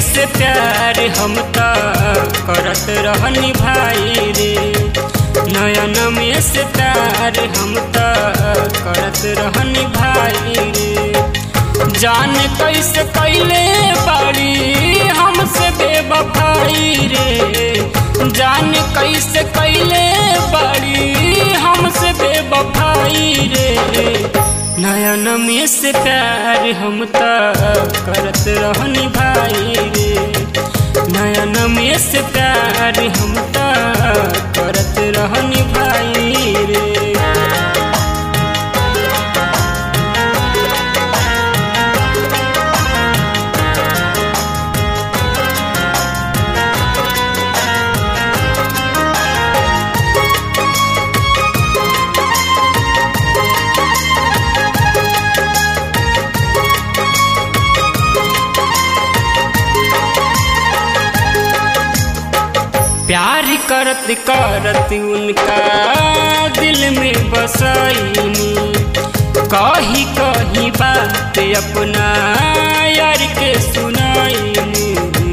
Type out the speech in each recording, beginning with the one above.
से प्यार हम त करत रहनी भाई रे नयन में से प्यार हम त करत रहनी भाई रे जान कैसे कैले बाड़ी हमसे बेवफाई रे जान कैसे कैले बाड़ी हमसे बेवफाई रे नयन में से प्यार हम त करत रहनी भाई रे नयन में से प्यार हम त करत रहनी भाई रे प्यार करत करत उनका दिल में बसैनी कही कही बात अपना यार के सुनाईनी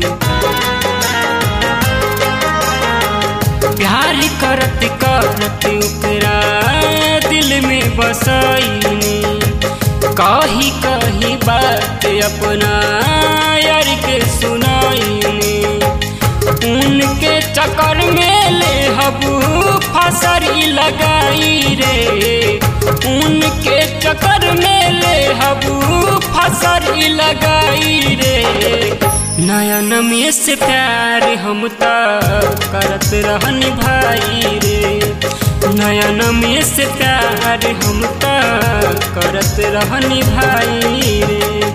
प्यार करत करत ओकरा दिल में बसैनी कही कही बात अपना यार के सुनाईनी उनके चक्कर में ले हबू फसरी लगाई रे उनके चक्कर में ले हबू फसरी लगाई रे नयन में से प्यार हम त करत रहनी भाई रे नयन में से प्यार हम त करत रहनी भाई रे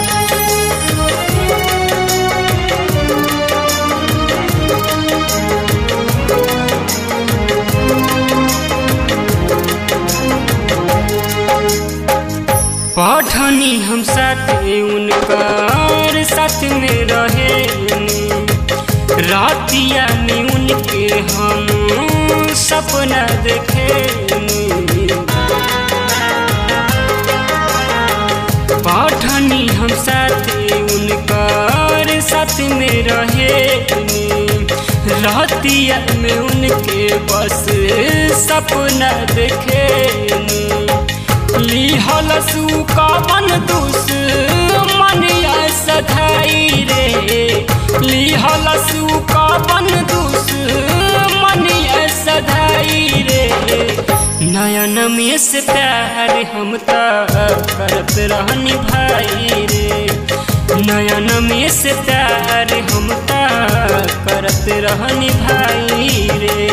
पढ़नी हम साथ उनकर साथ में रहे रातिया में उनके हम सपना देखे पढ़नी हम साथ उनकर साथ में रहे रातिया में उनके बस सपना देखे लिहल सुका मन दुस मनिया सधाई रे लिहल सुका मन दुस मनिया सधाई रे नयन में से प्यार हम त करत रहनी भाई रे नयन में से प्यार हम त करत रहनी भाई रे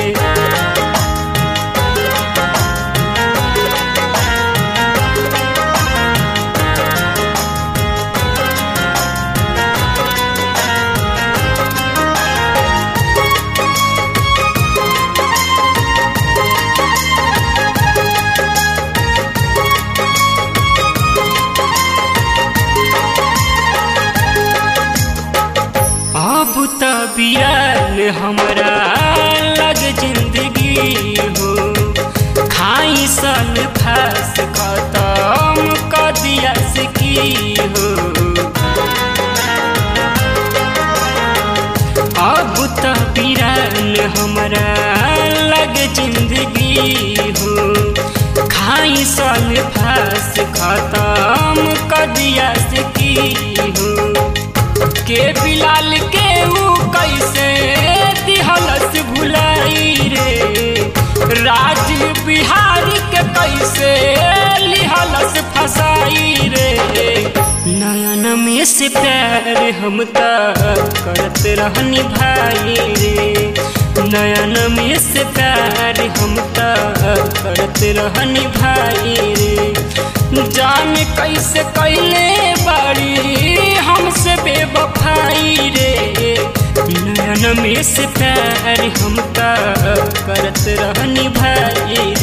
अब त बियाल हमरा लग जिंदगी हो खाई सन फास खत्म कर दिया की हो अब त बिराल हमरा लग जिंदगी हो खाई सन फास खत्म कर दिया की हो के बिलाल के ऊ कैसे दिहलस भुलाई रे राज बिहारी के कैसे लिहलस फसाई रे नयन में से प्यार हम त करत रहनी भाई रे नयन में से प्यार हम त करत रहनी भाई रे जान कैसे कैले बाड़ी हमसे बेवफाई रे नयन में से प्यार हम त करत रहनी भाई